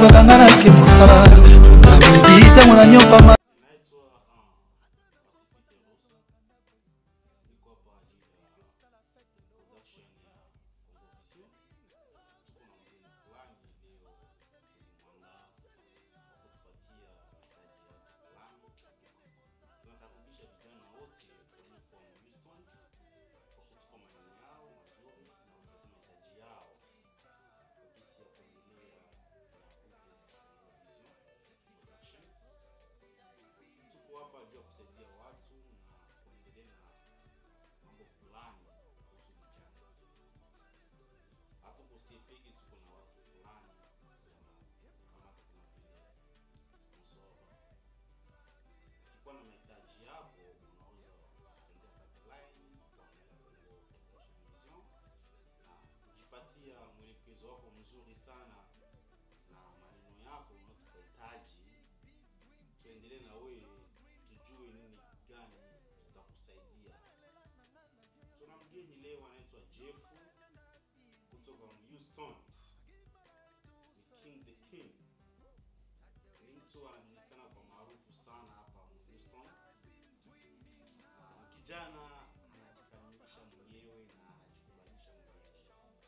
kaka nga nake mosala namedi ntango na nyoka ma Naitwa uh, Pasifiki Rosa, niko hapa ajili ya production ya Congo Vision. Tuko na mgeni fulani leo tulimwandaa kwa kutupatia mahitaji yake fulani. Tunakaribisha vijana wote waliokuwa Houston kwa kutupa maneno yao mazuri na kutupa mahitaji yao kwa jinsi ya kuendelea na Congo Vision production tuko hapa juu ya kusaidia watu na kuendelea na mambo fulani kuhusu vijana. Hatuko siepeke, tuko na watu fulani kama kuna vile sponsor. Ukikuwa na mahitaji yako, unaweza kuendea pipeline kuangalia Congo Television na kujipatia mwelekezo wako mzuri sana na maneno yako unayohitaji tuendelee na wewe tujue nini gani tutakusaidia. Tuna mgeni leo anaitwa Jeff kutoka Houston, ni King the King. Ni mtu anajulikana kwa maarufu sana hapa Houston. Ah, Ni kijana anajikamilisha mwenyewe na anajikubalisha mwenyewe.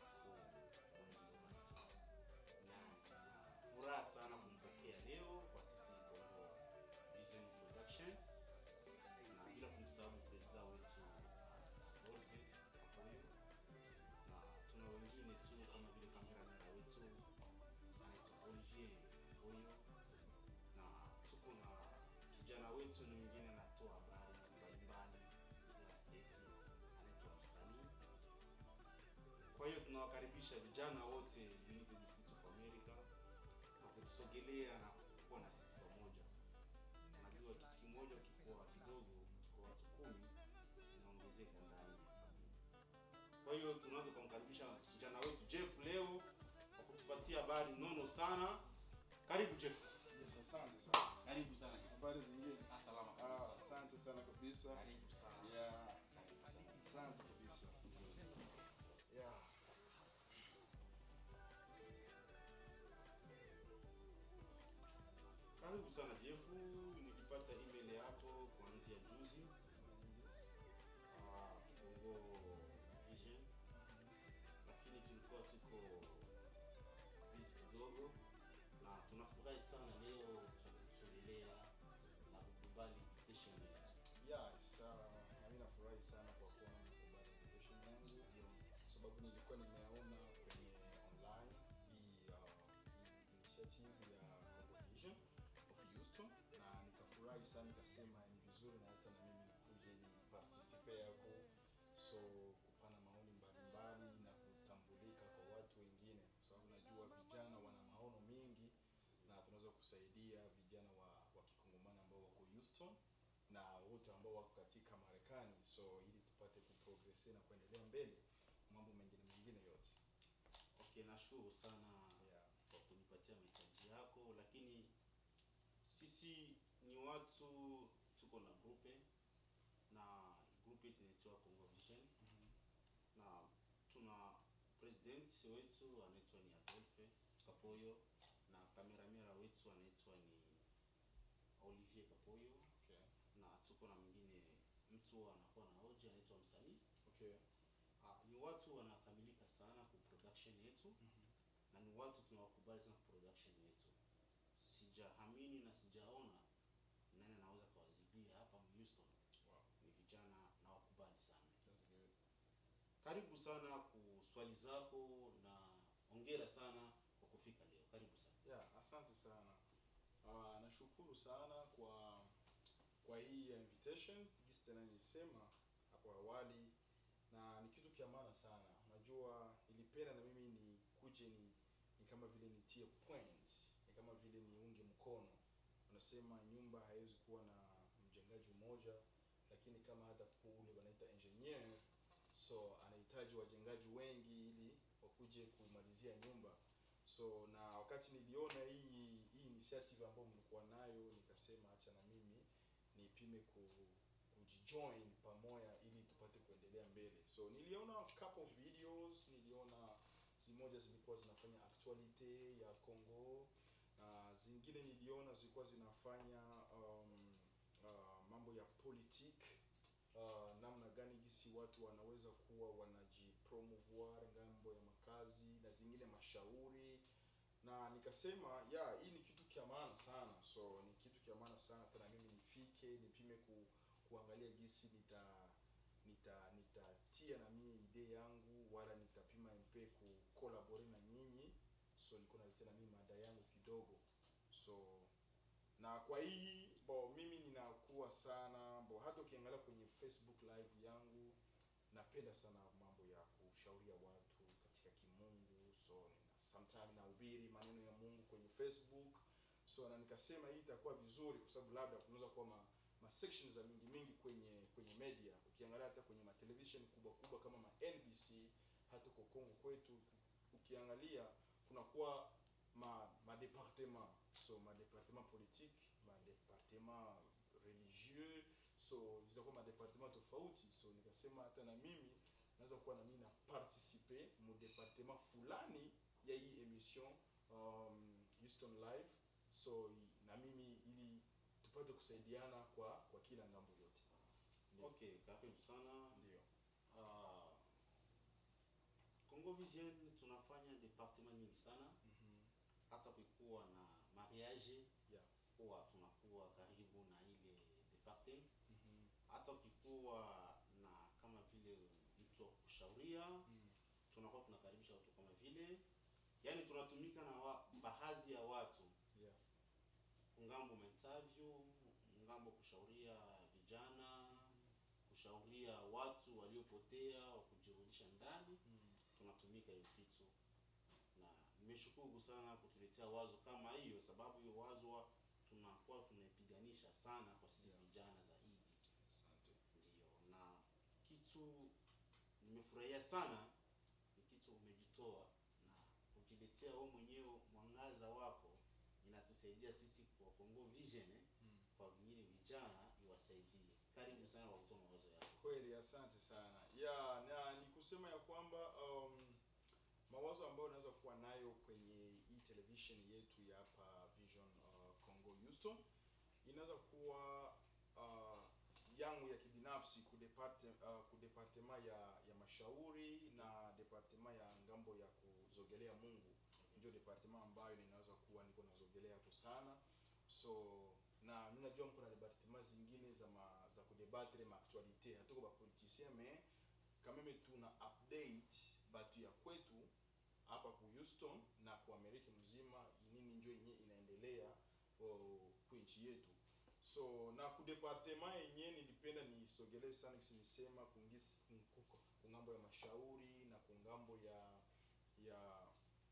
Na furaha sana kumpokea leo kwa sisi Congo Vision Production na bila kumsahau presida wetu Wolfe Apoyo, na tuna wengine tu kama vile kameramera wetu anaitwa Olivier Apoyo, na tuko na kijana wetu ni mwingine anatoa habari mbalimbali ya state anaitwa msanii. Kwa hiyo tunawakaribisha vijana wote United States of America na kutusogelea na kuwa na sisi pamoja. Najua kitu kimoja kikuwa kidogo kwa watu kumi inaongezeka ndani ya familia. Kwa hiyo tunaweza kumkaribisha kijana wetu Jeff leo kwa kutupatia habari nono sana. Karibu Jeff. Asante sana. Karibu sana. Habari zingine? Ah, salama Ah, kabisa. asante sana kabisa. Karibu sana. Yeah, Karibu sana. asante kabisa. Yeah. Karibu sana Jeff. Nilipata email yako kuanzia juzi. Ah, Congo Vision. Lakini tulikuwa tuko busy kidogo na tunafurahi sana leo kusogelea na kukubali invitation yetu. Yeah, sa- na mimi nafurahi sana kwa kuona mkubali invitation yangu kwa sababu nilikuwa nimeona kwenye online hii uh, hii initiative ya Congo Vision of Houston na nikafurahi sana nikasema ni vizuri na hata na mimi nikuje ni participate yako so kupana maoni mbalimbali na kutambulika kwa watu wengine kwa sababu najua vijana wana maono mengi na tunaweza kusaidia vijana wa, wa kikongomani ambao wako Houston na wote ambao wako katika Marekani so ili tupate kuprogrese na kuendelea mbele mambo mengine mengine yote Okay, nashukuru sana yeah. kwa kunipatia mahitaji yako, lakini sisi ni watu tuko na grupe na grupe yetu inaitwa Congo Vision na tuna president wetu anaitwa ni Adolphe Kapoyo na kameramera wetu anaitwa ni Olivier Kapoyo okay. na tuko na mwingine mtu anakuwa na hoja anaitwa msanii. Okay. Ah, ni watu wanakamilika sana ku production yetu na ni watu tunawakubali sana ku production yetu. Sijaamini na sijaona nani anaweza kawazibia hapa Houston. Wow. Ni vijana na wakubali sana. That's good. Karibu sana ku swali zako na ongera sana kwa kufika leo. Karibu sana. Yeah, asante sana. Uh, nashukuru sana kwa kwa hii invitation jinsi tena nilisema hapo awali na ni kitu kia maana sana. Unajua nilipenda na mimi ni kuje ni, ni kama vile nitie point, ni kama vile niunge mkono. Unasema nyumba haiwezi kuwa na mjengaji mmoja, lakini kama hata kule wanaita engineer, so anahitaji wajengaji wengi ili wakuje kumalizia nyumba so na wakati niliona hii hii initiative ambayo mlikuwa nayo nikasema acha na mimi nipime ku kujijoin pamoja ili tupate kuendelea mbele so niliona couple of videos niliona zimoja zilikuwa zinafanya actuality ya Congo uh, zingine niliona zilikuwa zinafanya um, uh, mambo ya politique uh, namna gani gisi watu wanaweza kuwa wanajipromouvoir ngambo ya makazi na zingine mashauri na nikasema ya hii ni kitu kya maana sana so ni kitu kya maana sana hata na mimi nifike nipime ku, kuangalia gisi nita nita nitatia na mie idee yangu wala nitapima mpe kukolabore na nyinyi so nilikuwa naletea na mimi mada yangu kidogo so na kwa hii bo mimi ninakuwa sana bo hata ukiangalia kwenye facebook live yangu napenda sana mambo ya kushauria watu katika kimungu so sometime nahubiri maneno ya mungu kwenye facebook so na nikasema hii itakuwa vizuri kwa sababu labda kunaweza kuwa ma, ma sections za mingi mingi kwenye kwenye media ukiangalia hata kwenye matelevision kubwa kubwa kama ma nbc hata kwa kongo kwetu ukiangalia kunakuwa ma madepartement so madepartement politique madepartement religieux so zitakuwa madepartement tofauti so nikasema hata na mimi naweza kuwa na mimi na participe mu departement fulani ya hii emission um, Houston live so i- na mimi ili tupate kusaidiana kwa kwa kila ngambo yote Ndio. okay karibu sana ndio uh, congo vision tunafanya departement nyingi sana Mhm. hata kuikuwa na mariage Yeah. huwa tunakuwa karibu na ile departement Mhm. hata ukikuwa na kama vile mtu wa kushauria Mm. tunakuwa tunakaribisha watu kama vile yaani tunatumika na wa, baadhi ya watu Yeah. ngambo mainterview ngambo kushauria vijana kushauria watu waliopotea wa kujirudisha ndani Mm. tunatumika hiyo kitu na nimeshukuru sana kutuletea wazo kama hiyo sababu hiyo wazo wa- tunakuwa tunaipiganisha sana kwa sisi Yeah. vijana zaidi Asante. ndio na kitu nimefurahia sana ni kitu umejitoa na ukiletea wewe mwenyewe mwangaza wako inatusaidia sisi kwa Congo Vision eh, Mm. kwa wengine vijana iwasaidie karibu sana kwa kutoa mawazo yako kweli asante sana ya na ni kusema ya kwamba um, mawazo ambayo unaweza kuwa nayo kwenye hii television yetu ya hapa vision uh, congo houston inaweza kuwa uh, yangu ya kibinafsi kudeparte, uh, kudepartema ya ya mashauri na departema ya ngambo ya kuzogelea mungu ndio departema ambayo ninaweza kuwa niko nazogelea hapo sana so na mi najua mko na departement zingine za ma, za kudebatre maaktualite hatuko bapoliticien mais quand même tuna update batu ya kwetu hapa ku houston na ku amerika mzima nini njo yenye inaendelea oh, ku nchi yetu so na ku departement yenye nilipenda nisogelee sana kisi nisema kungisi kunguko- kungambo ya mashauri na kungambo ya ya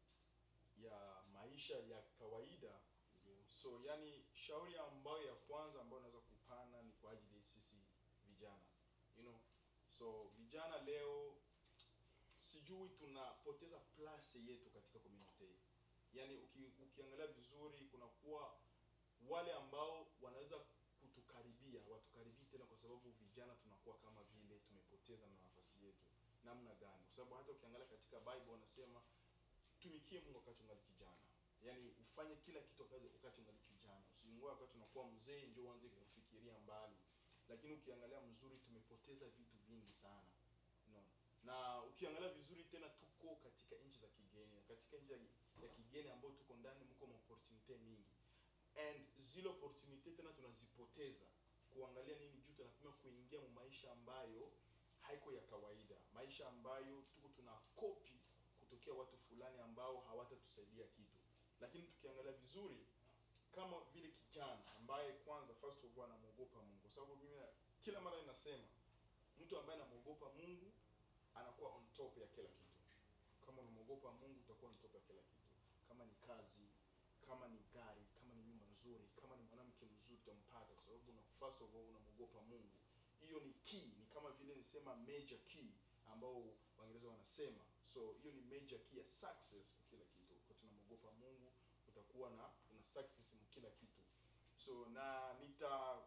ya maisha ya kawaida ndio so yani shauri ambayo ya kwanza ambayo naweza kupana ni kwa ajili ya sisi vijana you know so vijana leo sijui tunapoteza place yetu katika community yani uki, ukiangalia vizuri kunakuwa wale ambao wanaweza kutukaribia watukaribia tena kwa sababu vijana tunakuwa kama vile tumepoteza na nafasi yetu namna gani kwa sababu hata ukiangalia katika bible wanasema tumikie mungu wakati ungali kijana yaani ufanye kila kitu wakati- wakati ungali kijana usiingoa wakati unakuwa mzee ndio uanze kufikiria mbali lakini ukiangalia mzuri tumepoteza vitu vingi sana no. na ukiangalia vizuri tena tuko katika nchi za kigeni katika nchi ya, ya kigeni ambayo tuko ndani mko maopportunite mingi and zile opportunite tena tunazipoteza kuangalia nini juu tunapima kuingia mu maisha ambayo haiko ya kawaida maisha ambayo tuko tuna kopi kutokea watu fulani ambao hawatatusaidia kitu lakini tukiangalia vizuri kama vile kijana ambaye kwanza first of all anamwogopa mungu kwa sababu mimi kila mara ninasema mtu ambaye anamwogopa mungu anakuwa on top ya kila kitu kama unamwogopa mungu utakuwa on top ya kila kitu kama ni kazi kama ni gari kama ni nyumba nzuri kama ni mwanamke mzuri utampata kwa sababu una, first of all unamwogopa mungu hiyo ni key ni kama vile nisema major key ambao waingereza wanasema so hiyo ni major key ya success kwa kila kitu kwa tunamwogopa mungu utakuwa na una success mu kila kitu so na nita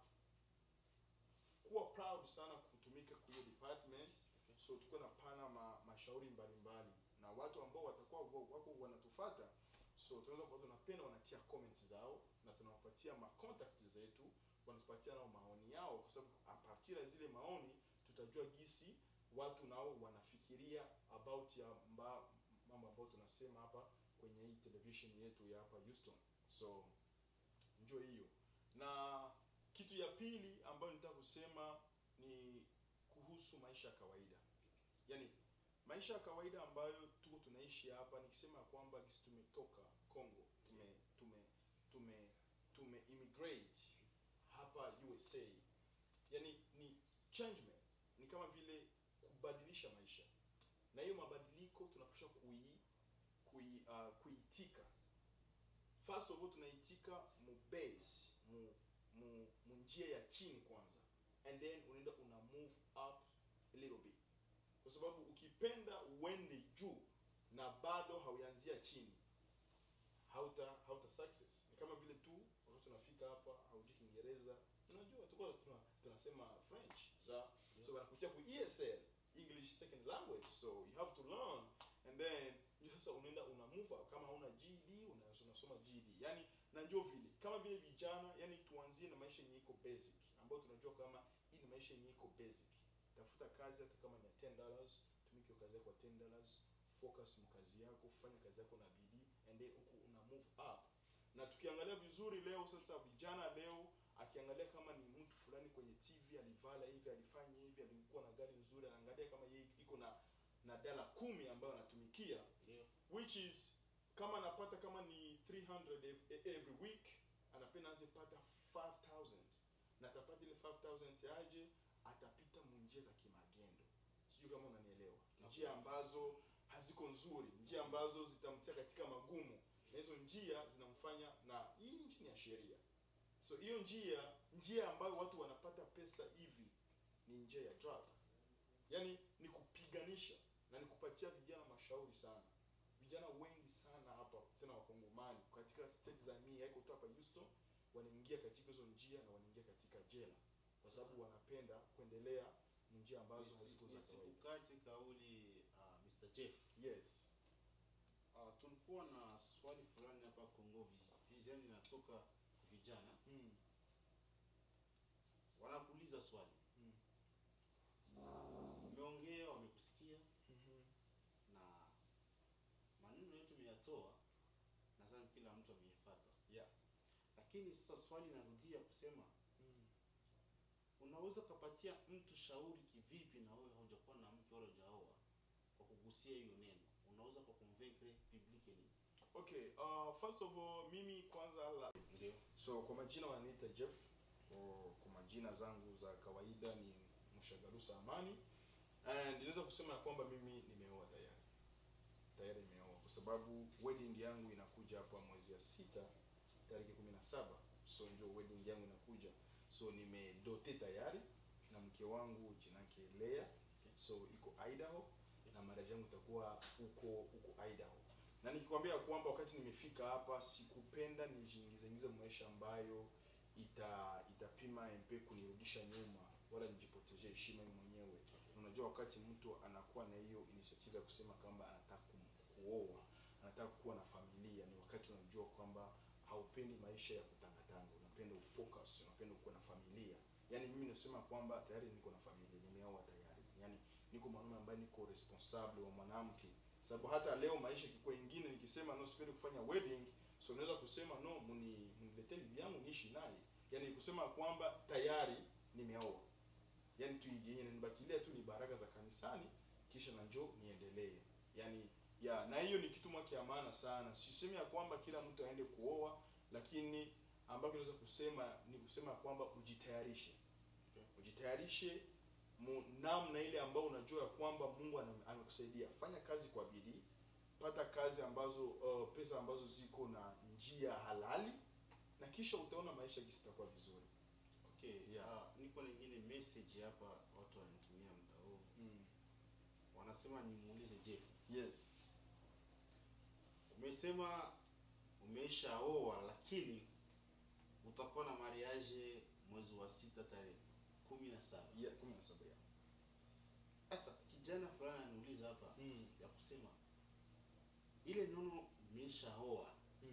kuwa proud sana kutumika kwa hiyo department so tukuwa na pana ma, mashauri mbalimbali na watu ambao watakuwa wa- wako wanatufata so so tunaweza kuwa tunapenda wanatia comment zao na tunawapatia ma contact zetu wanatupatia nao maoni yao kwa sababu a partir ya zile maoni tutajua gisi watu nao wanafikiria about ya mba, mambo ambayo tunasema hapa kwenye hii television yetu ya hapa Houston so njo hiyo na kitu ya pili ambayo nitaka kusema ni kuhusu maisha ya kawaida yaani maisha ya kawaida ambayo tuko tunaishi hapa nikisema ya kwamba gisi tumetoka Congo tume tume tume tume immigrate hapa USA yani ni changement ni kama vile kubadilisha maisha na hiyo mabadiliko tunapaswa kui, kui, uh, kuitika first of all tunaitika mu base mu, mu, mu njia ya chini kwanza and then unaenda una move up a little bit kwa sababu ukipenda uende juu na bado hauanzia chini hauta hauta success ni kama vile tu wakati tunafika hapa haujui kiingereza unajua tuko tuna, tunasema french za so wanakutia ku esl english second language so you have to learn and then ndio sasa unaenda una move up. kama hauna ged una- unasoma ged yani na ndio vile kama vile vijana yani tuanzie na maisha yenye iko basic ambayo tunajua kama hii ni maisha yenye iko basic tafuta kazi hata kama ni ya 10 dollars tumike hiyo kazi yako kwa 10 dollars focus mkazi yako fanya kazi yako na bidii and then huku una move up na tukiangalia vizuri leo sasa vijana leo akiangalia kama ni mtu fulani kwenye tv alivala hivi alifanya hivi alikuwa na gari nzuri anaangalia kama yeye iko na na dala kumi ambayo anatumikia Ndio. which is kama anapata kama ni 300 ev- e- every week anapenda anze pata 5000 na atapata ile 5000 aje atapita munjia za kimagendo sijui kama unanielewa njia ambazo haziko nzuri njia ambazo zitamtia katika magumu na hizo njia zinamfanya na hii nchi ni ya sheria so hiyo njia njia ambayo watu wanapata pesa hivi ni njia ya drug yaani ni kupiganisha na ni kupatia vijana mashauri sana vijana wengi sana hapa tena wakongomani katika state za mii haiko tu hapa houston wanaingia katika hizo njia na wanaingia katika jela kwa sababu wanapenda kuendelea njia ambazo haziko za kawaida nisikukate kauli uh, Mr. Jeff yes uh, tulikuwa na swali fulani hapa Kongo vis- vision inatoka vijana mm. wanakuuliza swali Mm. umeongea wamekusikia mm-hmm. na maneno yetu umeyatoa nadhani kila mtu ameifata yeah lakini sasa swali inarudia kusema mm. unaweza ukapatia mtu shauri kivipi na wewe haujakuwa na mke wala hujaoa kwa kugusia hiyo neno unaweza kwa convaincre publicly okay uh, first of all mimi kwanza la ndio so kwa majina wananiita jeff O, kwa majina zangu za kawaida ni mshagarusa amani and inaweza kusema ya kwamba mimi nimeoa tayari tayari nimeoa kwa sababu wedding yangu inakuja hapa mwezi ya sita tarehe kumi na saba so ndio wedding yangu inakuja so nimedote tayari na mke wangu jinake lea so iko idaho na marriage yangu itakuwa huko huko idaho na nikikwambia kwamba wakati nimefika hapa sikupenda nijiingizaingize maisha ambayo ita itapima mp kunirudisha nyuma wala nijipotezee heshima mimi mwenyewe Na unajua wakati mtu anakuwa na hiyo initiative ya kusema kwamba anataka ku- kuoa anataka kuwa na familia ni wakati unajua kwamba haupendi maisha ya kutangatanga unapenda ufocus unapenda kuwa na familia yaani mimi nasema kwamba tayari niko na familia nimeoa tayari yaani niko mwanaume ambaye niko responsable wa mwanamke sababu hata leo maisha ikikuwa ingine nikisema no sipendi kufanya wedding so unaweza kusema no muni mniletee bibi yangu niishi naye yaani kusema kwamba tayari nimeoa yaani tu yenye nibakilia tu ni baraka za kanisani kisha na njoo niendelee yaani ya na hiyo ni kitu mwake ya maana sana sisemi ya kwamba kila mtu aende kuoa lakini ambacho naweza kusema ni kusema kwamba ujitayarishe ujitayarishe mu- namna ile ambayo unajua ya kwamba mungu ana- amekusaidia fanya kazi kwa bidii pata kazi ambazo uh, pesa ambazo ziko na njia halali na kisha utaona maisha gisi itakuwa vizuri okay Yeah. ah, niko na ingine message hapa watu wananitumia muda huu mm. wanasema nimuulize Jeff yes umesema umeshaoa lakini utakuwa na mariage mwezi wa sita tarehe kumi na saba yeah, kumi na saba ya sasa kijana fulani ananiuliza hapa mm. ya kusema ile nono umeshaoa mm.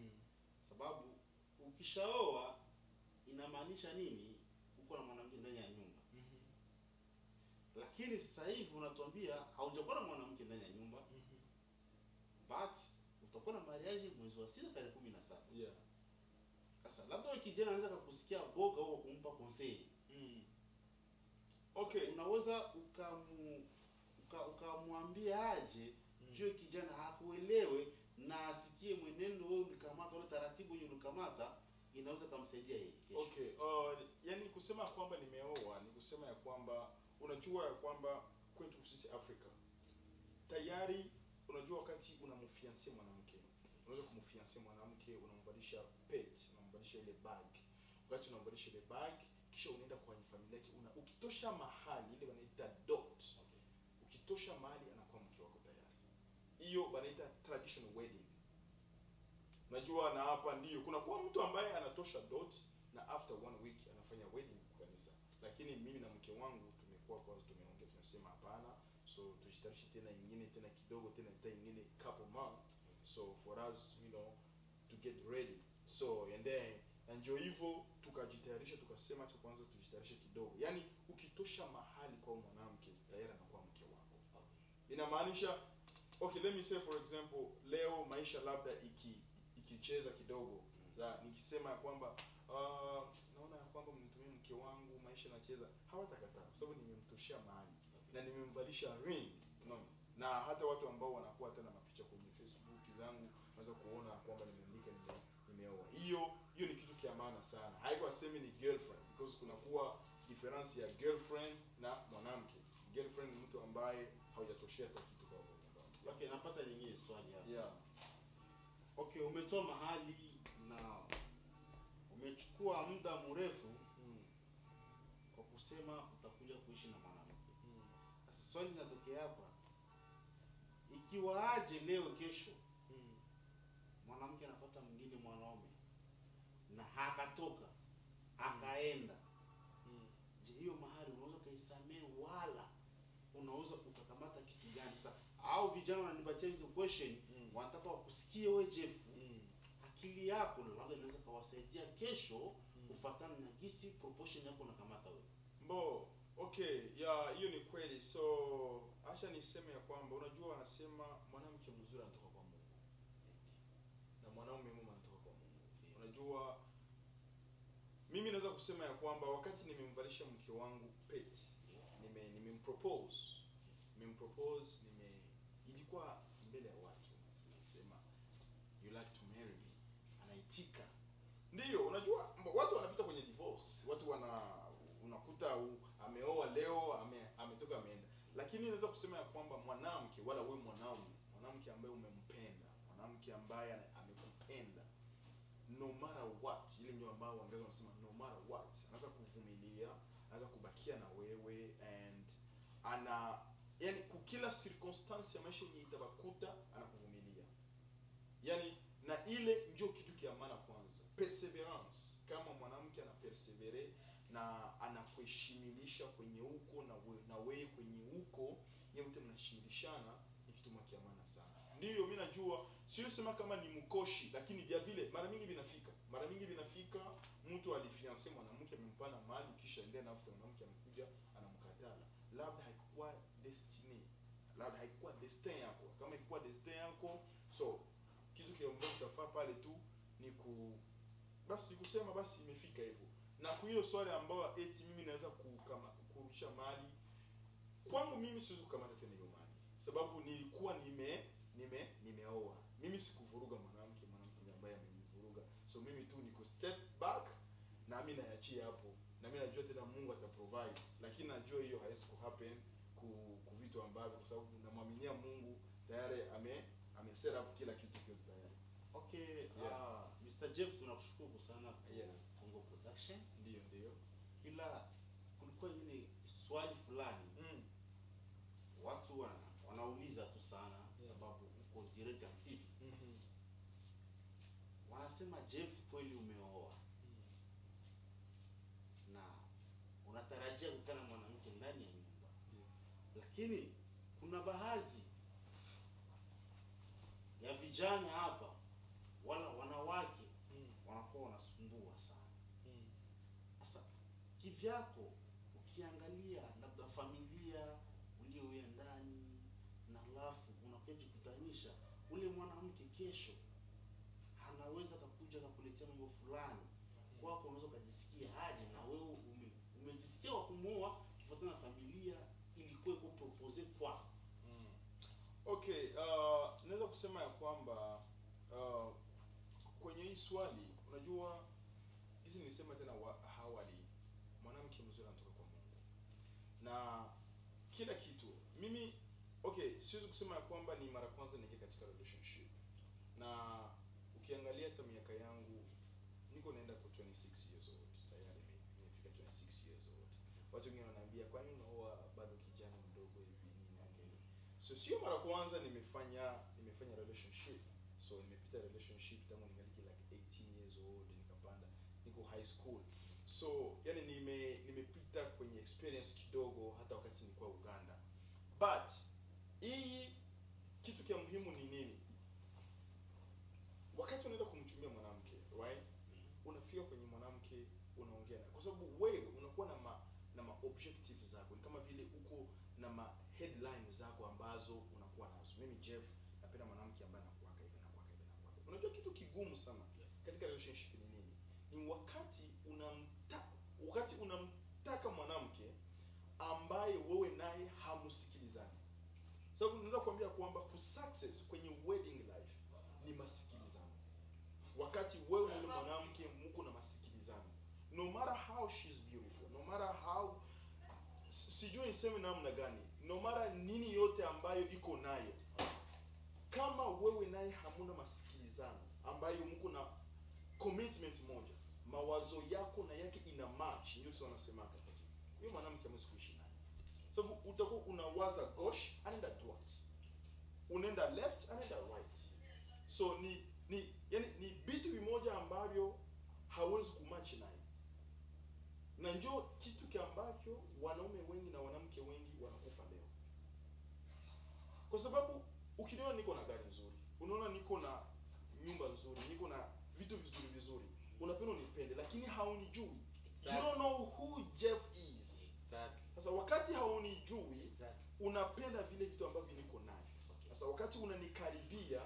sababu ukishaoa inamaanisha nini uko na mwanamke ndani ya nyumba lakini sasa hivi unatuambia haujakuwa na mwanamke ndani ya nyumba but utakuwa na mariage mwezi wa sita tarehe kumi na saba yeah sasa labda huyo kijana anaweza kakusikia boga au kumpa conseil okay Sasa unaweza ukamu uka- ukamwambia aje juu kijana hakuelewe na asikie mwenendo wewe ulikamata ule taratibu wenye ulikamata inaweza kumsaidia yeye kesho. okay uh, yani kusema ya kwamba nimeoa ni kusema ya kwamba unajua ya kwamba kwetu sisi afrika tayari unajua wakati unamfiansia mwanamke unaweza kumfiansia mwanamke unambadilisha pet unambadilisha ile bag wakati unambadilisha ile bag kisha unaenda kwenye familia yake una ukitosha mahali ile wanaita dot ukitosha mahali anakuwa mke wako tayari hiyo wanaita traditional wedding unajua na hapa ndio kuna kuwa mtu ambaye anatosha dot na after one week anafanya wedding kwa kanisa lakini mimi na mke wangu tumekuwa kwanza tumeongea tunasema hapana so tujitarishe tena ingine tena kidogo tena tena ingine couple month so for us you know to get ready so and then na ndio hivyo tukajitayarisha tukasema cha kwanza tujitayarishe kidogo yaani ukitosha mahali kwa mwanamke tayari anakuwa mke wako inamaanisha okay let me say for example leo maisha labda iki ikicheza kidogo ya, nikisema ya kwamba uh, naona ya kwamba mnitumie mke wangu maisha nacheza hawatakataa kwa sababu nimemtoshea mahali na nimemvalisha ring unaona na hata watu ambao wanakuwa hata na mapicha kwenye facebook zangu naweza kuona kwamba nimeandika nime, nimeoa hiyo hiyo ni kitu kia maana sana haiko asemi ni girlfriend because kunakuwa difference ya girlfriend na mwanamke girlfriend ni mtu ambaye haujatoshea hata kitu kwa kwa nyumba Okay, napata nyingine swali hapa. yeah Okay, umetoa mahali na umechukua muda mrefu mm. kwa kusema utakuja kuishi na mwanamke. Mm. Sasa swali linatokea hapa, ikiwa aje leo kesho Mm. mwanamke anapata mwingine mwanaume na hakatoka akaenda, Mm. je, hiyo mahali unaweza ukaisamehe wala unaweza ukakamata kitu gani? Sasa au vijana wananipatia hizo question Mm. wanataka wakusikie wewe Jeff, Mm. akili yako labda inaweza kawasaidia kesho Mm. kufatana na gisi proportion yako unakamata wewe. Mbo, okay, ya hiyo ni kweli. So acha niseme ya kwamba unajua wanasema mwanamke mzuri anatoka kwa Mungu na mwanaume mwema anatoka kwa Mungu. Unajua mimi naweza kusema ya kwamba wakati nimemvalisha mke wangu pete, nime nimempropose, nimempropose, nime ilikuwa mbele ya watu, nimesema you like to marry me, anaitika ndiyo unajua mbo- watu wanapita kwenye divorce watu wana unakuta u, ameoa leo ame, ametoka ameenda lakini naweza kusema ya kwamba mwanamke wala we mwanaume mwanamke ambaye umempenda mwanamke ambaye ana- amekupenda no matter what ile ndio ambao waingereza wanasema no matter what anaweza kuvumilia anaweza kubakia na wewe and ana yani kukila circumstance ya maisha yenye itabakuta anakuvumilia yani na ile ndio kitu kia maana kwanza perseverance kama mwanamke ana persevere na anakuheshimilisha kwenye huko na we, na wewe kwenye huko nyote mnashimilishana ni kitu mwa kia maana sana ndiyo mi najua sio sema kama ni mkoshi lakini vya vile mara mingi vinafika mara mingi vinafika mtu alifianse mwanamke amempana mali kisha endea nafuta mwanamke amekuja anamkatala labda haikuwa destiny labda haikuwa destin yako kama ilikuwa destin yako so kitu kile ambacho utafaa pale tu ni ku basi kusema basi imefika hivyo na kwa hiyo swali ambayo eti mimi naweza kukama kurusha mali kwangu mimi siwezi kukamata tena hiyo mali sababu nilikuwa nime nime nimeoa mimi sikuvuruga mwanamke mwanamke ndiye ambaye amenivuruga so mimi tu niko step back na mimi naachia hapo na mimi najua tena Mungu ataprovide lakini najua hiyo haiwezi kuhappen ku, ku vitu ambavyo kwa sababu namwaminia Mungu tayari ame ame set up kila kitu kio tayari Okay, Yeah. uh, Mr. Jeff tunakushukuru sana kwa Yeah. Congo Production. ndio ndio Ila kulikuwa ingine swali fulani mm. watu wana, wanauliza tu sana Yeah. sababu uko direct active. mm-hmm. Wanasema Jeff, kweli umeoa na unatarajia kukutana na mwanamke ndani ya nyumba, lakini kuna baadhi ya vijana hapa wala wanawake mm. wanakuwa wanasumbua sana sasa kivyako ukiangalia labda familia ulioya ndani na halafu unakuja jikutanisha ule mwanamke kesho anaweza kakuja kakuletea mambo fulani kwako unaweza ukajisikia aje na wewe ume, umejisikia wa kumuoa kifuatana na familia ilikuwa iko propose kwako Mm. Okay, uh, naweza kusema ya kwamba uh, kwenye hii swali unajua hizi nilisema tena wa, awali mwanamke mzuri anatoka kwa Mungu na kila kitu mimi okay siwezi kusema ya kwamba ni mara kwanza niingia katika relationship na ukiangalia hata miaka yangu niko naenda kwa 26 years old tayari nime- nimefika 26 years old watu wengine wanaambia kwani unaoa bado kijana mdogo hivi nini na nini so sio mara kwanza nimefanya nimefanya relationship so nimepita relationship tangu ningali like 18 years old nikapanda niko high school so yani nime nimepita kwenye experience kidogo hata wakati nilikuwa uganda but hii kitu kia muhimu ni nini wakati unaenda kumchumia mwanamke right unafika kwenye mwanamke unaongea naye kwa sababu wewe unakuwa na ma, na ma objective zako ni kama vile uko na ma headline zako ambazo unakuwa nazo mimi jeff napenda mwanamke ambaye anakuwaka hivi anakuwaka hivi anakuwaka hivi. unajua kitu kigumu sana katika relationship ni nini ni wakati unamta wakati unamtaka mwanamke ambaye wewe naye hamsikilizani sababu naweza kuambia kwamba kusuccess kwenye wedding life ni masikilizano wakati wewe na yule mwanamke mko na masikilizano no matter how she's beautiful no matter how si- sijui niseme namna gani no matter nini yote ambayo iko nayo kama wewe naye hamuna masikilizano ambayo mko na commitment moja mawazo yako na yake ina match ndio sio wanasemaka huyo mwanamke hamwezi kuishi naye sababu utakuwa unawaza gauche anaenda droite unaenda left anaenda right so ni ni yani ni vitu vimoja ambavyo hawezi kumachi naye na njo kitu ki ambacho wanaume wengi na wanamke wengi wanakufa leo kwa sababu ukiniona niko na gari nzuri unaona niko na nyumba nzuri niko na vitu vizuri vizuri unapenda unipende lakini haunijui you don't know who jeff is exactly sasa wakati haunijui exactly unapenda vile vitu ambavyo niko navyo sasa wakati unanikaribia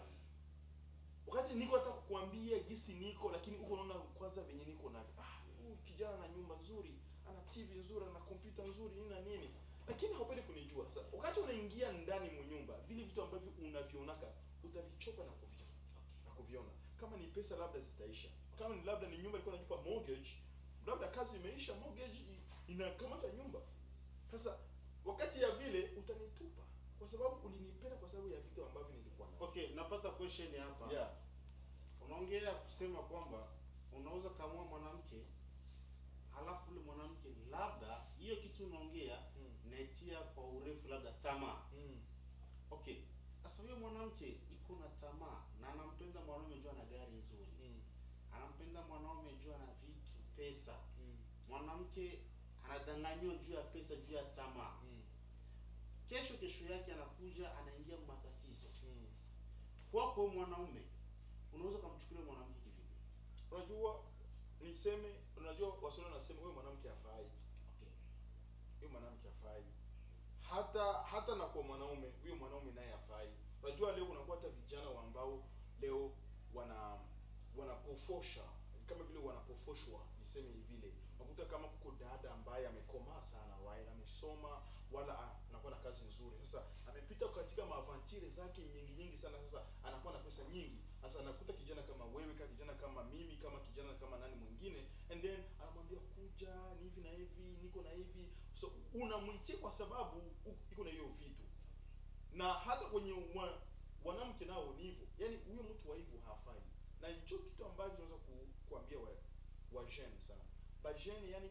wakati niko hata kukuambia gisi niko lakini uko unaona kwanza venye niko navyo ah huyu kijana na nyumba nzuri ana tv nzuri ana kompyuta nzuri nini na nini lakini haupendi kunijua sasa wakati unaingia ndani mwa nyumba vile vitu ambavyo unavionaka utavichoka na kuvi na kuviona kama ni pesa labda zitaisha kama ni labda ni nyumba ilikuwa inalipa mortgage labda kazi imeisha mortgage i- inakamata nyumba sasa wakati ya vile utanitupa kwa sababu ulinipenda kwa sababu ya vitu ambavyo nilikuwa navyo okay napata question hapa yeah. unaongea kusema kwamba unaweza kamua mwanamke halafu ule mwanamke labda hiyo kitu unaongea Mm. naitia kwa urefu labda tamaa Mm. okay sasa huyo mwanamke iko na tamaa na anampenda mwanaume juu ana gari nzuri Mm. anampenda mwanaume juu ana vitu pesa Mm. mwanamke anadanganyiwa juu ya pesa juu ya tamaa Mm. kesho kesho yake anakuja anaingia matatizo Mm. kwako mwanaume unaweza ukamchukulia mwanamke kivipi unajua niseme unajua waswahili wanasema huyo mwanamke hafai okay. huyo mwanamke hafai hata hata na kwa mwanaume huyo mwanaume naye hafai unajua leo kunakuwa hata vijana wa ambao leo wana wanapofosha kama vile wanapofoshwa niseme vile unakuta kama kuko dada ambaye amekomaa sana right? amesoma wala a- anakuwa na kazi nzuri sasa amepita katika maavantire zake nyingi nyingi sana sasa anakuwa na pesa nyingi sasa anakuta kijana kama wewe ka kijana kama mimi kama kijana kama nani mwingine and then anamwambia kuja ni hivi na hivi niko na hivi so unamwitia kwa sababu u- iko na hiyo vitu na hata kwenye mwa, wanamke nao ni hivyo yaani huyo mtu wa hivyo hafai na hicho kitu ambacho naweza ku, kuambia wa, wa jeune sana ba jeune yani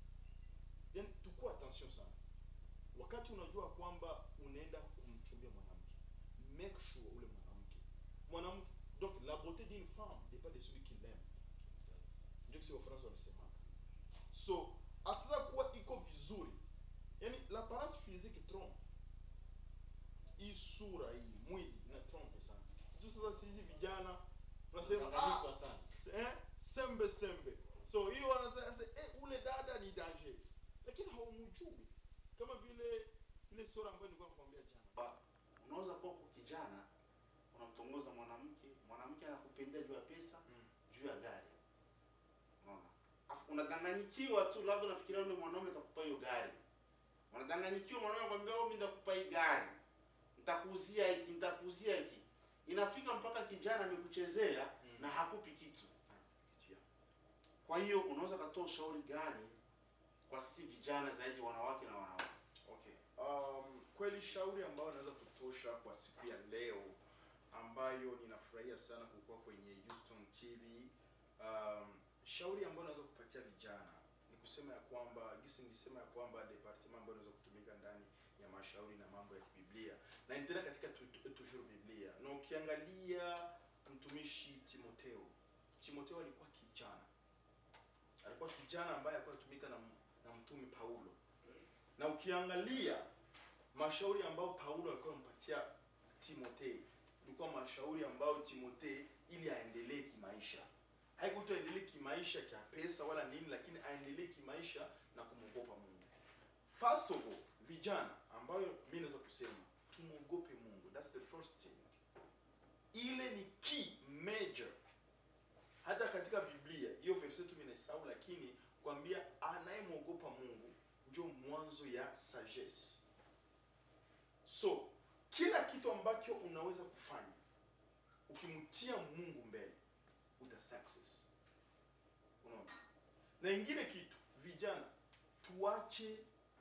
yani tukua attention sana wakati unajua kwamba unaenda kumchumbia mwanamke make sure ule mwanamke mwanamke donc la beauté d'une femme dépend de celui qui l'aime ndio kisi wafransa wanasemaka so ataweza kuwa iko vizuri yani l'apparence physique trompe hii sura hii mwili ina trompe sana situ sasa sisi vijana unasema ah, Mchanganyiko sana eh, sembe sembe so hiyo wanasema sasa, eh, ule dada ni danger lakini haumjui kama vile ile story ambayo nilikuwa nakwambia jana unaweza kuwa uko kijana unamtongoza mwanamke mwanamke anakupendea juu ya pesa Mm. juu ya gari unaona afu unadanganyikiwa tu labda unafikiria yule mwanaume atakupa hiyo gari unadanganyikiwa mwanaume anakwambia "Oh, mimi nitakupa hii gari nitakuuzia hiki nitakuuzia hiki inafika mpaka kijana amekuchezea Mm. na hakupi kitu kwa hiyo unaweza katoa ushauri gani kwa sisi vijana zaidi wanawake na wanawake Okay. Um, kweli shauri ambayo naweza kutosha kwa siku ya leo ambayo ninafurahia sana kukuwa kwenye Houston TV. Um, shauri ambayo naweza kupatia vijana ni kusema ya kwamba gisi nilisema ya kwamba department ambayo inaweza kutumika ndani ya mashauri na mambo ya kibiblia na nitaenda katika tu- tu- toujours Biblia na ukiangalia mtumishi Timoteo, Timoteo alikuwa kijana, alikuwa kijana ambaye alikuwa anatumika na, na mtume Paulo na ukiangalia mashauri ambayo Paulo alikuwa anampatia Timotheo ilikuwa mashauri ambayo Timotheo ili aendelee kimaisha, haikuwa aendelee kimaisha kia pesa wala nini, lakini aendelee kimaisha na kumwogopa Mungu. First of all, vijana ambayo mimi naweza kusema tumwogope Mungu, that's the first thing. Ile ni key major hata katika Biblia hiyo verse tu nimesahau, lakini kwambia anayemwogopa Mungu ndio mwanzo ya sagesse. So kila kitu ambacho unaweza kufanya ukimtia Mungu mbele uta success. Unaona? Na ingine kitu, vijana tuache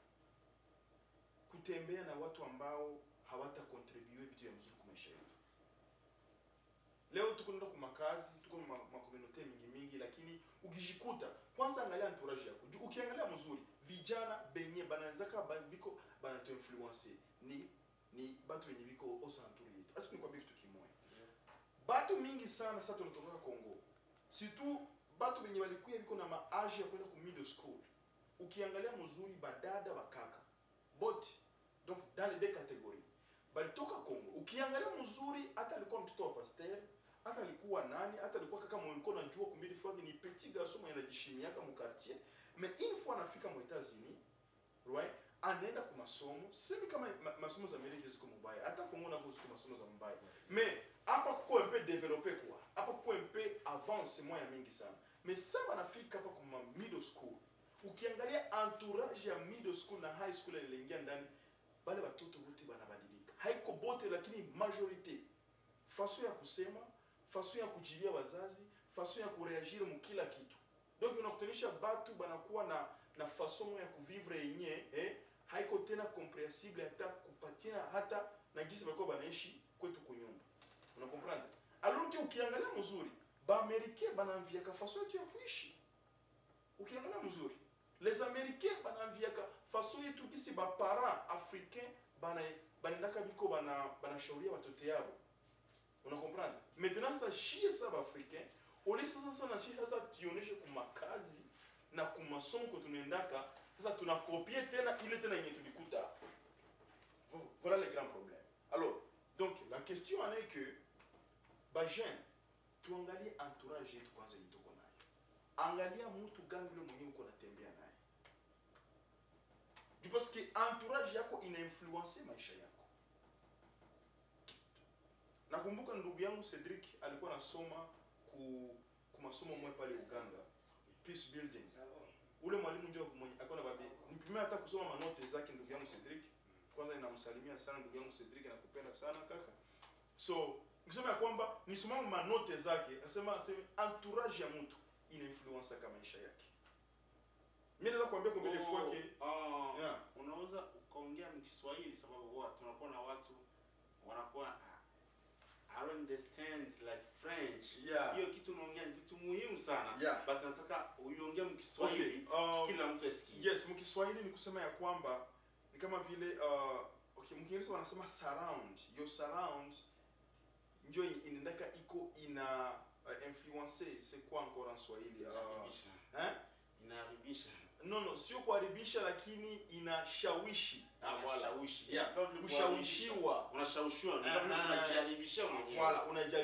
kutembea na watu ambao hawata contribute vitu ya mzuri kwa maisha yetu. Leo tuko nenda kwa makazi, tuko na ma- makomunote mingi mingi, lakini ukijikuta kwanza, angalia entourage yako. Ju- Ukiangalia mzuri, vijana benye banawezaka ba- biko banatu influence ni ni batu benye biko osanturi yetu. Acha nikwambie kitu kimoja, batu mingi sana sasa tunatoka Kongo, surtout batu benye balikuya biko na maaji ya kwenda ku middle school. Ukiangalia mzuri, badada bakaka bote donc dans les deux catégories balitoka Kongo. Ukiangalia mzuri, hata alikuwa mtoto wa pasteur, hata alikuwa nani, hata alikuwa kaka mwenye ulikuwa unajua kumbili fois ni petit garçon mwenye anajishimiaka mu quartier, mais une fois anafika mu États-Unis, right, anaenda kwa masomo. Semi kama ma, masomo za Amerika ziko mubaya, hata Kongo nako ziko masomo za mubaya, mais hapa kuko un peu développé quoi, hapa kuko un peu avance moya mingi sana, mais sasa anafika hapa kwa middle school ukiangalia entourage ya middle school na high school iliingia ndani bale watoto wote banabadilika haiko bote lakini majorite faso ya kusema faso ya kujibia wazazi faso ya kureagir mu kila kitu donc unakutanisha batu banakuwa na na faso ya kuvivre yenye eh, haiko tena comprehensible hata kupatina hata na gisi balikuwa banaishi kwetu kunyumba unakomprendre alors que ukiangalia mzuri baamerikain banaamviaka faso yetu ya kuishi ukiangalia mzuri les américains banaamviaka faso yetu gisi baparent africain bana banaendaka biko bana banashauria batoto yabo unakomprendre maintenant sa shie sa baafricain ole sasa sana shie sasa tuoneshe kumakazi na kumasomo ko tunaendaka sasa tunakopie tena ile tena yenye tulikuta hapo Vo- voilà le grand problème alors donc la question en est que bajeune tuangalie entourage yetu kwanza yenye tuko nayo angalia mtu gani yule mwenyewe uko natembea naye Ju parce que entourage yako inainfluence maisha yako nakumbuka ndugu yangu cedric alikuwa anasoma ku, ku masomo mwe pale uganda peace building ule mwalimu njo mwenye alikuwa na babi nipimia hata kusoma manote zake ndugu yangu cedric kwanza ninamsalimia sana ndugu yangu cedric nakupenda sana kaka so nikisema ya kwamba nisomama manote zake nasema aseme entourage ya mtu inainfluensaka maisha yake mi naweza kuambia kwa mbele fois ke Oh, Yeah. unaweza ukaongea mkiswahili sababu huwa tunakuwa na watu wanakuwa ah, I don't understand like French. Yeah. Hiyo kitu unaongea ni kitu muhimu sana. Yeah. But nataka uiongee mkiswahili Okay, um, kila mtu asikie. yes mkiswahili ni kusema ya kwamba ni kama vile uh, okay, mkiingereza wanasema surround your surround njo inaendaka iko ina uh, influence c'est quoi encore en swahili uh, Inaharibisha. hein? Inaharibisha. no no sio kuharibisha lakini inashawishi Ah, Inashawishi. Yeah, Kama vile kushawishiwa unashawishiwa Aha. unajiharibishia mwenyewe. Voilà, unajaribu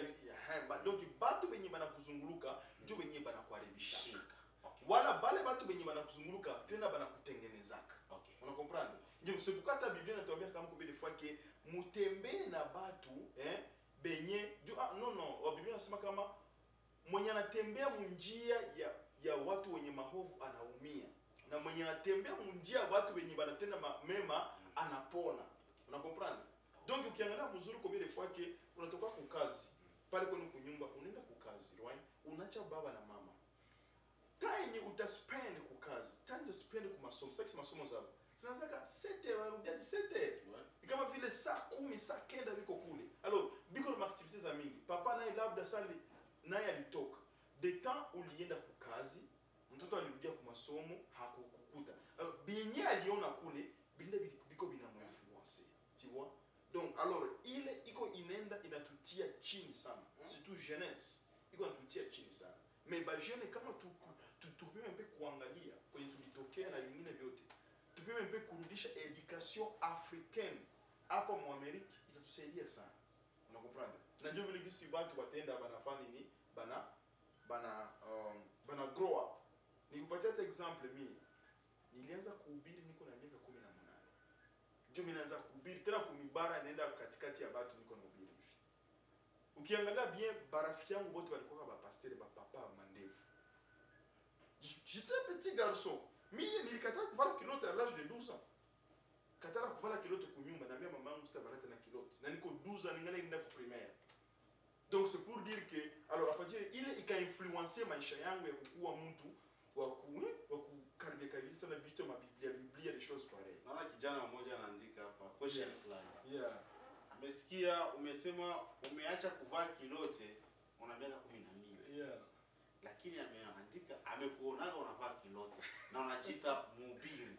Ehe, ba- donc batu benye banakuzunguluka njo benye banakuharibishaka Shika. Okay. wala bale batu benye banakuzunguluka tena banakutengenezaka Okay. unakomprendre ndio sepukata biblia natuambia kama kubele fois ke mutembee na batu eh, benye ju, ah, no no wa biblia nasema kama mwenye anatembea munjia ya ya watu wenye mahovu anaumia na mwenye anatembea munjia ya watu wenye banatenda ma- mema anapona unakomprendre donc ukiangalia mzuri kwa vile fois ke unatoka kukazi pale kwenu kunyumba unaenda kukazi right unacha baba na mama time utaspend kukazi time utaspend kumasomo sasa masomo zao zinazaka 7 wanarudia 7 Ouais. ni kama vile saa kumi saa kenda biko kule alors biko na maaktivite za mingi papa naye labda sali naye alitoka de temps ulienda kukazi mtoto alirudia ku masomo hakukukuta Alors, binye aliona kule binde bili- biko binamuinfluence tu vois donc alors ile iko inaenda inatutia chini sana surtout jeunesse iko inatutia chini sana mais ba jeune kama tu tu- tupime mpe kuangalia kwenye tulitokea na vingine vyote tupime mpe kurudisha education africaine hapa muamerika itatusaidia sana unakomprendre na ndio vile gisi watu watenda banafanya nini bana bana um, bana grow up nikupatia hata example mi nilianza kuhubiri niko na miaka kumi na munane ndio mi naanza kuhubiri tena kumibara naenda katikati ya batu niko nahubiri hivi ukiangalia bien barafiki yangu bote walikuwa bapastere bapapa mandevu J- j'étais petit garçon mi nilikatala kuvala kilote à l'âge de 12 ans katala kuvala kilote kunyumba naambia mama yangu sitavala tena kilote na niko 12 ans ningali nenda ku primaire donc c'est pour dire que alors apatie ile ikainfluencer maisha yangu ya kukuwa mtu wa ku wa kukaribia karibia sana vitu ma biblia biblia des choses pareilles Naona kijana mmoja anaandika hapa question Yeah. fulani. yeah Amesikia umesema umeacha kuvaa kilote una miaka kumi na mbili yeah lakini ameandika amekuonaga unavaa kilote na unajiita mhubiri.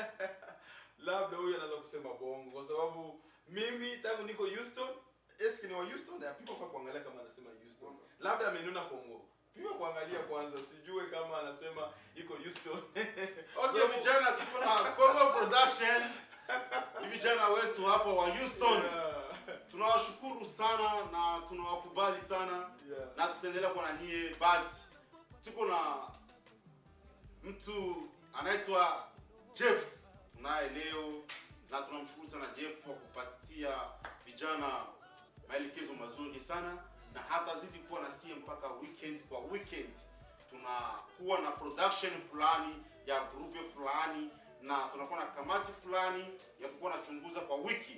labda huyu anaweza kusema bongo kwa sababu mimi tangu niko Houston eski ni wa Houston na pima kwa kuangalia kama anasema Houston labda amenuna Kongo pima kuangalia kwanza sijue kama anasema iko Houston Okay, Sababu- vijana tuko na Congo Production. Ni vijana wetu hapa wa Houston. yeah. Tunawashukuru sana na tunawakubali sana yeah. na tutaendelea kuwa na nyie but tuko na mtu anaitwa Jeff tunaye leo na tunamshukuru sana Jeff kwa kupatia vijana maelekezo mazuri sana na hatazidi kuwa na sie mpaka weekend kwa weekend tunakuwa na production fulani ya grupe fulani na tunakuwa na kamati fulani ya kukuwa nachunguza kwa wiki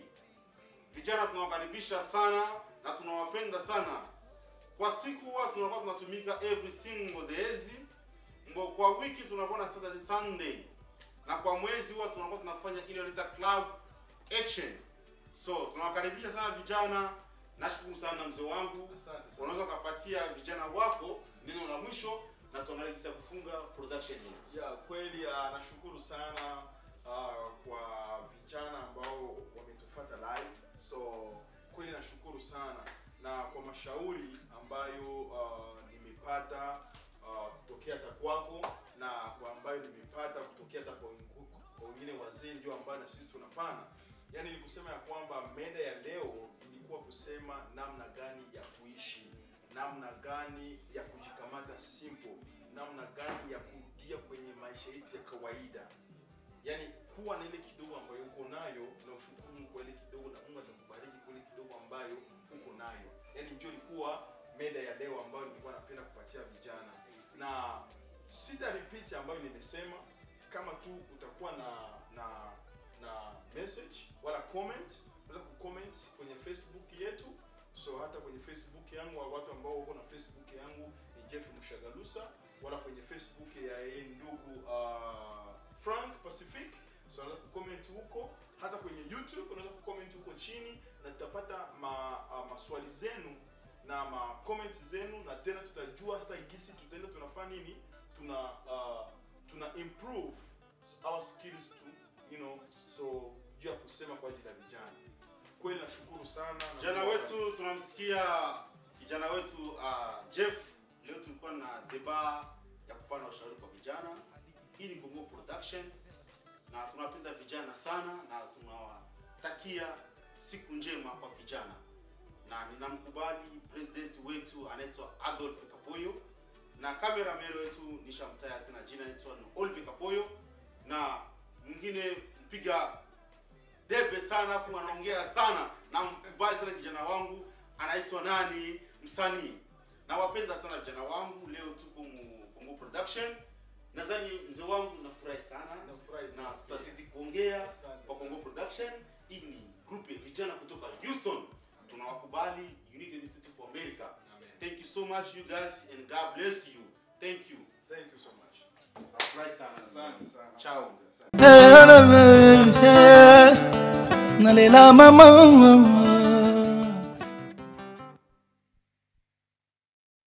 vijana tunawakaribisha sana na tunawapenda sana kwa siku huwa tunakuwa tunatumika every single days Mbo kwa wiki tunakuwa na Saturday Sunday na kwa mwezi huwa tunakuwa tunafanya ile wanaita club action so tunawakaribisha sana vijana nashukuru sana mzee wangu Asante sana. unaweza ukapatia vijana wako neno la mwisho na tuangalia kufunga production yetu ya kweli uh, nashukuru sana uh, kwa vijana ambao wametufuata live so kweli nashukuru sana na kwa mashauri ambayo uh, nimepata uh, kutokea hata kwako na kwa ambayo nimepata kutokea hata kwa wengu- kwa wengine wazee ndio ambayo na sisi tunapana yaani ni kusema ya kwamba meda ya leo ilikuwa kusema namna gani ya kuishi namna gani ya kujikamata simple namna gani ya kurudia kwenye maisha yetu ya kawaida yaani kuwa na ile kidogo ambayo uko nayo na ushukuru Mungu kwa ile kidogo na Mungu atakubariki kwa ile kidogo ambayo uko nayo yaani ndio ilikuwa meda ya leo ambayo nilikuwa napenda kupatia vijana na sita repeat ambayo nimesema kama tu utakuwa na na na message wala comment unaweza kucomment kwenye facebook yetu so hata kwenye facebook yangu au watu ambao wako na facebook yangu ni jeff mshagalusa wala kwenye facebook ya yeye ndugu uh, frank pacific so unaweza kucomment huko hata kwenye youtube unaweza kucomment huko chini na tutapata ma, uh, maswali zenu na ma comment zenu na tena tutajua sasa gisi tutaenda tunafanya nini tuna uh, tuna improve our skills to you know so juu ya kusema kwa ajili ya vijana kweli nashukuru sana na kijana Mungu wetu tunamsikia kijana wetu uh, jeff leo tulikuwa na deba ya kufanya ushauri kwa vijana hii ni Bongo production na tunapenda vijana sana na tunawatakia siku njema kwa vijana na ninamkubali president wetu anaitwa Adolf Kapoyo na cameraman wetu nishamtaya tena jina anaitwa ni Oliver Kapoyo na mwingine mpiga debe sana afu anaongea sana na mkubali sana kijana wangu anaitwa nani msanii nawapenda sana vijana wangu leo tuko mu Kongo production nadhani mzee wangu nafurahi sana Nafurahi sana na tutazidi kuongea Asante kwa sana. Kongo production hii ni group ya vijana kutoka Houston tunawakubali United States of America Amen. thank you so much you guys and God bless you thank you Thank you so much. nafurahi sana Asante sana. ciao nalela mama